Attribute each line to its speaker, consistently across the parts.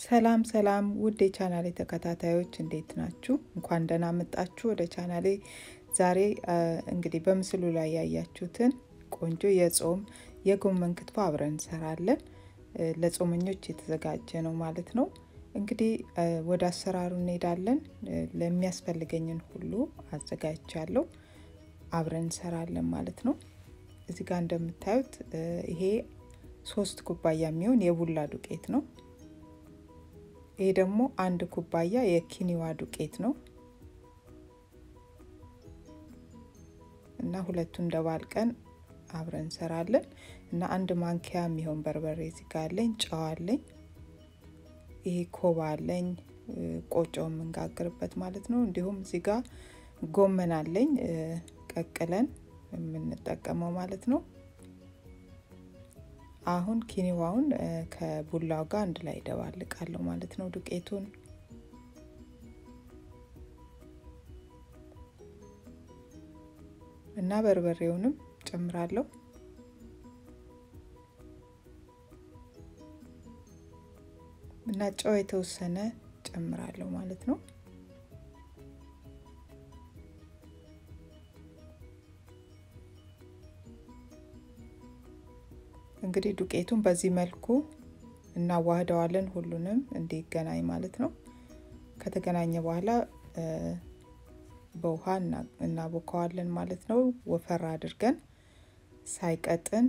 Speaker 1: ሰላም ሰላም ውድ የቻናሌ ተከታታዮች እንዴት ናችሁ? እንኳን ደህና መጣችሁ ወደ ቻናሌ። ዛሬ እንግዲህ በምስሉ ላይ ያያችሁትን ቆንጆ የጾም የጎመን ክትፎ አብረን እንሰራለን። ለጾመኞች የተዘጋጀ ነው ማለት ነው። እንግዲህ ወደ አሰራሩ እንሄዳለን። ለሚያስፈልገኝን ሁሉ አዘጋጅቻለሁ። አብረን እንሰራለን ማለት ነው። እዚህ ጋር እንደምታዩት ይሄ ሶስት ኩባያ የሚሆን የቡላ ዱቄት ነው። ይሄ ደግሞ አንድ ኩባያ የኪኒዋ ዱቄት ነው እና ሁለቱን ደባልቀን አብረን እንሰራለን እና አንድ ማንኪያ የሚሆን በርበሬ እዚህ ጋር አለኝ። ጨው አለኝ። ይሄ ኮባ አለኝ፣ ቆጮ የምንጋግርበት ማለት ነው። እንዲሁም እዚህ ጋር ጎመን አለኝ ቀቅለን የምንጠቀመው ማለት ነው። አሁን ኪኒዋውን ከቡላው ጋር አንድ ላይ ደባልቃለሁ ማለት ነው። ዱቄቱን እና በርበሬውንም ጨምራለሁ። እና ጨው የተወሰነ ጨምራለሁ ማለት ነው። እንግዲህ ዱቄቱን በዚህ መልኩ እናዋህደዋለን፣ ሁሉንም እንዲገናኝ ማለት ነው። ከተገናኘ በኋላ በውሃ እናቦካዋለን ማለት ነው። ወፈር አድርገን ሳይቀጥን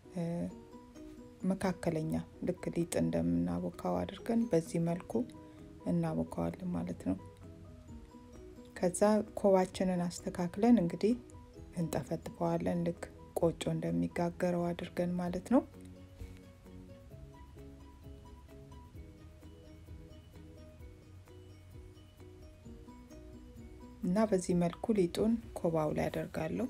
Speaker 1: መካከለኛ ልክ ሊጥ እንደምናቦካው አድርገን በዚህ መልኩ እናቦካዋለን ማለት ነው። ከዛ ኮባችንን አስተካክለን እንግዲህ እንጠፈጥፈዋለን ልክ ቆጮ እንደሚጋገረው አድርገን ማለት ነው። እና በዚህ መልኩ ሊጡን ኮባው ላይ አደርጋለሁ።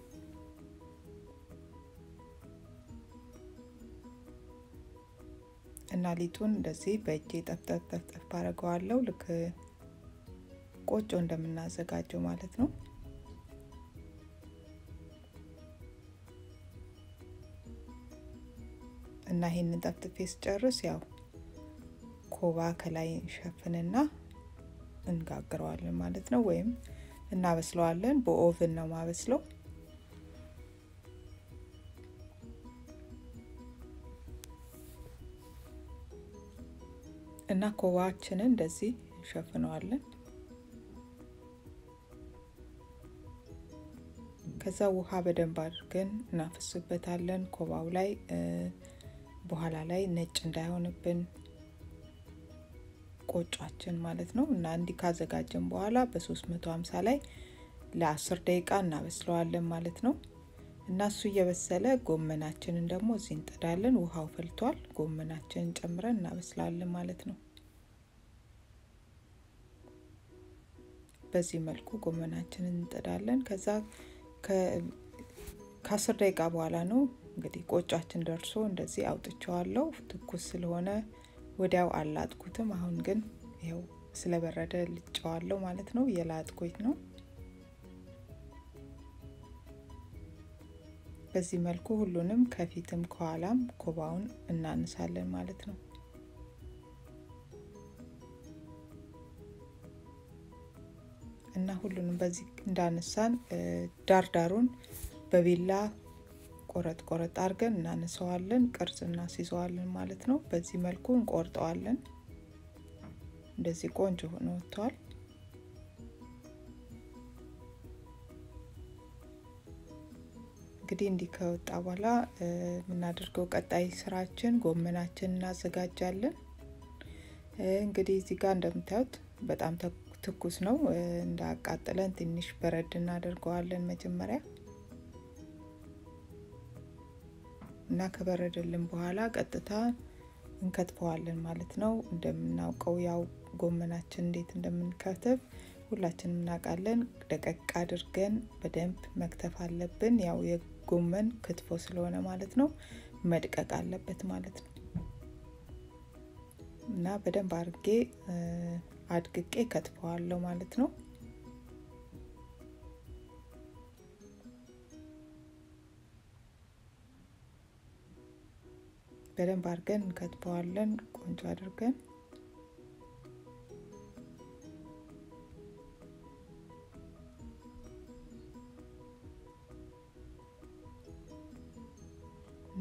Speaker 1: እና ሊጡን እንደዚህ በእጄ ጠፍጠፍ ጠፍጠፍ አደርገዋለሁ ልክ ቆጮ እንደምናዘጋጀው ማለት ነው። እና ይሄንን ጠፍጥፌ ስጨርስ ያው ኮባ ከላይ እንሸፍንና እንጋግረዋለን ማለት ነው። ወይም እናበስለዋለን። በኦቭን ነው ማበስለው። እና ኮባችንን እንደዚህ እንሸፍነዋለን። ከዛ ውሃ በደንብ አድርገን እናፈስበታለን ኮባው ላይ በኋላ ላይ ነጭ እንዳይሆንብን ቆጯችን ማለት ነው። እና እንዲህ ካዘጋጀን በኋላ በ350 ላይ ለ10 ደቂቃ እናበስለዋለን ማለት ነው። እና እሱ እየበሰለ ጎመናችንን ደግሞ እዚህ እንጥዳለን። ውሃው ፈልቷል። ጎመናችንን ጨምረን እናበስላለን ማለት ነው። በዚህ መልኩ ጎመናችንን እንጥዳለን። ከዛ ከአስር ደቂቃ በኋላ ነው እንግዲህ ቆጯችን ደርሶ እንደዚህ አውጥቸዋለሁ። ትኩስ ስለሆነ ወዲያው አላጥኩትም። አሁን ግን ይኸው ስለበረደ ልጨዋለሁ ማለት ነው። የላጥኩት ነው። በዚህ መልኩ ሁሉንም ከፊትም ከኋላም ኮባውን እናንሳለን ማለት ነው። እና ሁሉንም በዚህ እንዳነሳን ዳርዳሩን በቢላ ቆረጥ ቆረጥ አድርገን እናነሰዋለን፣ ቅርጽ እናስይዘዋለን ማለት ነው። በዚህ መልኩ እንቆርጠዋለን። እንደዚህ ቆንጆ ሆኖ ወጥቷል። እንግዲህ እንዲህ ከወጣ በኋላ የምናደርገው ቀጣይ ስራችን ጎመናችን እናዘጋጃለን። እንግዲህ እዚህ ጋር እንደምታዩት በጣም ትኩስ ነው። እንዳያቃጥለን ትንሽ በረድ እናደርገዋለን መጀመሪያ እና ከበረደልን በኋላ ቀጥታ እንከትፈዋለን ማለት ነው። እንደምናውቀው ያው ጎመናችን እንዴት እንደምንከትፍ ሁላችንም እናውቃለን። ደቀቅ አድርገን በደንብ መክተፍ አለብን። ያው የጎመን ክትፎ ስለሆነ ማለት ነው መድቀቅ አለበት ማለት ነው። እና በደንብ አድርጌ አድቅቄ ከትፈዋለሁ ማለት ነው። በደንብ አድርገን እንከትፈዋለን ቆንጆ አድርገን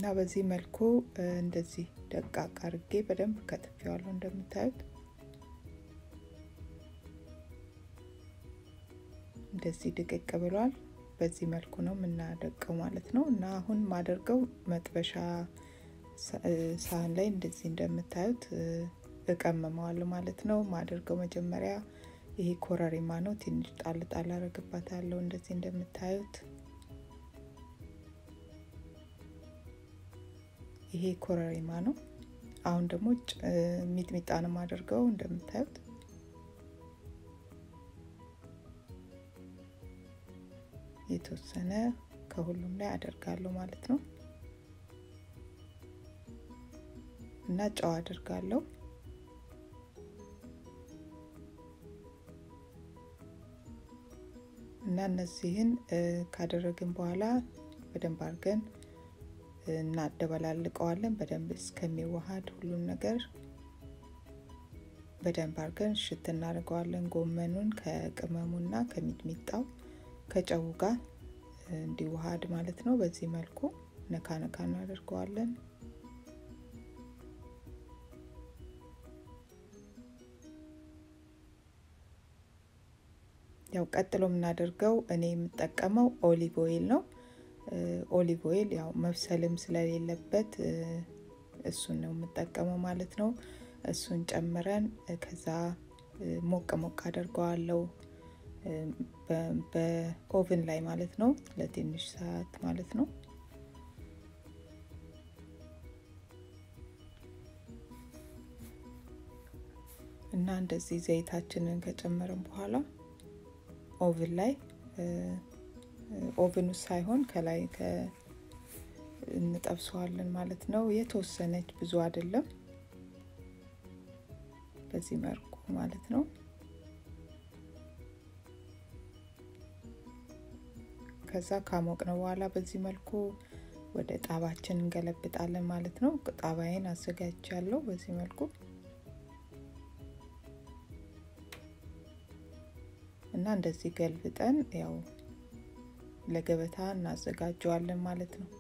Speaker 1: በዚህ መልኩ እንደዚህ ደቃቅ አርጌ በደንብ ከትፌዋለሁ እንደምታዩት እንደዚህ ድቅቅ ብሏል። በዚህ መልኩ ነው የምናደቀው ማለት ነው። እና አሁን ማደርገው መጥበሻ ሳህን ላይ እንደዚህ እንደምታዩት እቀመመዋለሁ ማለት ነው። ማደርገው መጀመሪያ ይሄ ኮረሪማ ነው። ትንሽ ጣል ጣል አረግባታለሁ እንደዚህ እንደምታዩት ይሄ ኮረሪማ ነው። አሁን ደግሞ ሚጥሚጣ ነው የማደርገው እንደምታዩት የተወሰነ ከሁሉም ላይ አደርጋለሁ ማለት ነው እና ጨው አደርጋለሁ። እና እነዚህን ካደረግን በኋላ በደንብ አድርገን እናደበላልቀዋለን። በደንብ እስከሚዋሃድ ሁሉን ነገር በደንብ አድርገን ሽት እናደርገዋለን። ጎመኑን ከቅመሙና ከሚጥሚጣው ከጨው ጋር እንዲዋሃድ ማለት ነው። በዚህ መልኩ ነካ ነካ እናደርገዋለን። ያው ቀጥሎ የምናደርገው እኔ የምጠቀመው ኦሊቭ ኦይል ነው። ኦሊቭ ኦይል ያው መብሰልም ስለሌለበት እሱን ነው የምጠቀመው ማለት ነው። እሱን ጨምረን ከዛ ሞቅ ሞቅ አደርገዋለሁ በኦቭን ላይ ማለት ነው፣ ለትንሽ ሰዓት ማለት ነው። እና እንደዚህ ዘይታችንን ከጨመርን በኋላ ኦቭን ላይ ኦቭን ውስጥ ሳይሆን ከላይ እንጠብሰዋለን ማለት ነው። የተወሰነች ብዙ አይደለም፣ በዚህ መልኩ ማለት ነው። ከዛ ካሞቅ ነው በኋላ በዚህ መልኩ ወደ ጣባችን እንገለብጣለን ማለት ነው። ጣባዬን አዘጋጅቻለሁ በዚህ መልኩ እና እንደዚህ ገልብጠን ያው ለገበታ እናዘጋጀዋለን ማለት ነው።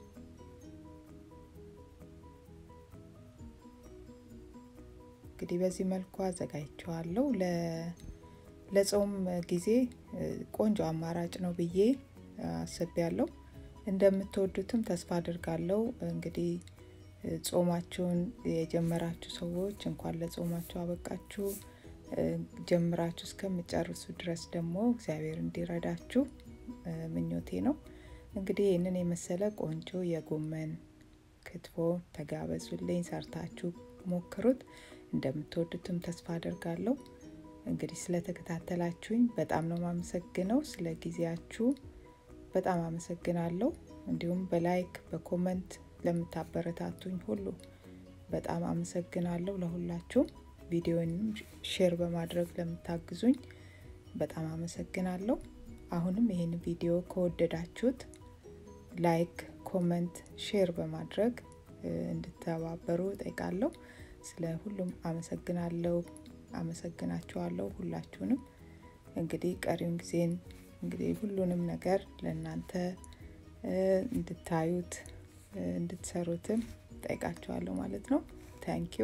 Speaker 1: እንግዲህ በዚህ መልኩ አዘጋጅቸዋለሁ። ለጾም ጊዜ ቆንጆ አማራጭ ነው ብዬ አስቤያለሁ። እንደምትወዱትም ተስፋ አድርጋለሁ። እንግዲህ ጾማችሁን የጀመራችሁ ሰዎች እንኳን ለጾማችሁ አበቃችሁ። ጀምራችሁ እስከምጨርሱ ድረስ ደግሞ እግዚአብሔር እንዲረዳችሁ ምኞቴ ነው። እንግዲህ ይህንን የመሰለ ቆንጆ የጎመን ክትፎ ተጋበዙልኝ፣ ሰርታችሁ ሞክሩት። እንደምትወዱትም ተስፋ አድርጋለሁ። እንግዲህ ስለተከታተላችሁኝ በጣም ነው የማመሰግነው። ስለ ጊዜያችሁ በጣም አመሰግናለሁ። እንዲሁም በላይክ በኮመንት ለምታበረታቱኝ ሁሉ በጣም አመሰግናለሁ። ለሁላችሁም ቪዲዮንም ሼር በማድረግ ለምታግዙኝ በጣም አመሰግናለሁ። አሁንም ይህን ቪዲዮ ከወደዳችሁት ላይክ፣ ኮመንት፣ ሼር በማድረግ እንድተባበሩ ጠይቃለሁ። ስለ ሁሉም አመሰግናለሁ። አመሰግናችኋለሁ ሁላችሁንም። እንግዲህ ቀሪውን ጊዜን እንግዲህ ሁሉንም ነገር ለእናንተ እንድታዩት እንድትሰሩትም ጠይቃችኋለሁ ማለት ነው። ታንኪዩ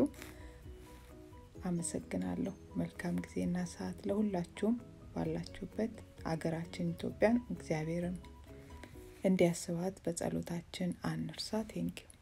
Speaker 1: አመሰግናለሁ። መልካም ጊዜና ሰዓት ለሁላችሁም ባላችሁበት አገራችን ኢትዮጵያን እግዚአብሔርን እንዲያስባት በጸሎታችን አንርሳ። ቴንኪዩ